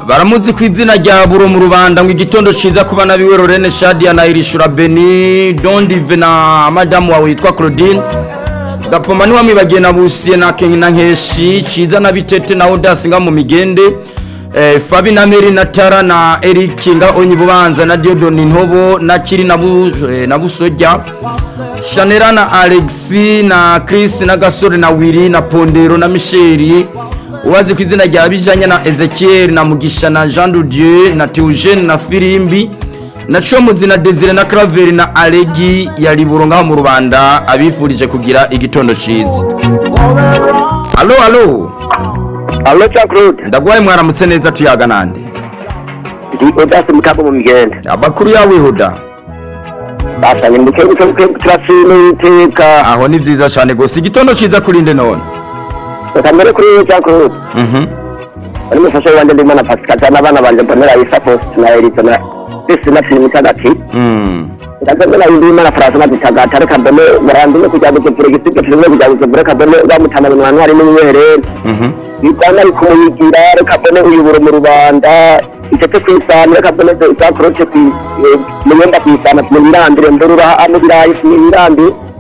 baramutse ku izina rya buro mu rubanda ngo igitondo cyiza ku bana biwe Lorene Shadia na Irishura Beni Dondive na madamu wawe witwa Claudine gapoma ntiwamwibagiye na busiye na kenke na nkeshi cyiza na bitete na odasi nga mu migende Eh, fabi na meri na tara na eric nga onye bubanza na diodoni ntobo na kiri na Bu- eh, na busojya shanera na alexi na chris na gasore na wiri na pondero na misheri uwazi ku izina rya bijanya na ezekiel na mugisha na jean de dieu na teogene na firimbi na comuzi na desire na karaveri na aregi ya riburo ngaho mu rubanda abifurije kugira igitondo cyiza alo alo alo jean claude ndagwaye mwaramutse neza tuyaga nande ndi odasi mutambo mu migende abakuru yawihuda basanye mu gihugu cyo gukira filime y'iteka aho ni byiza cyane gusa igitondo cyiza kurinde none bakamere kuri jean claude muri mufasha wanjye ndimo na pasikaza n'abana banjye mbonera isa post na erito na esi na filime itandatu ndaza mbona ndimo na faransa na dutagata reka mbone murandime kugira ngo tugure igisigo filime kugira ngo tugure reka mbone bamutana mu bantu harimo imiherere ibyanwa ari kumuyigira reka mbone uyobora mu rubanda itete ku isahani reka mbone za korote ku i- eh, mu myenda ku isahani mu birandire mbere uraha mu birayi mu birandire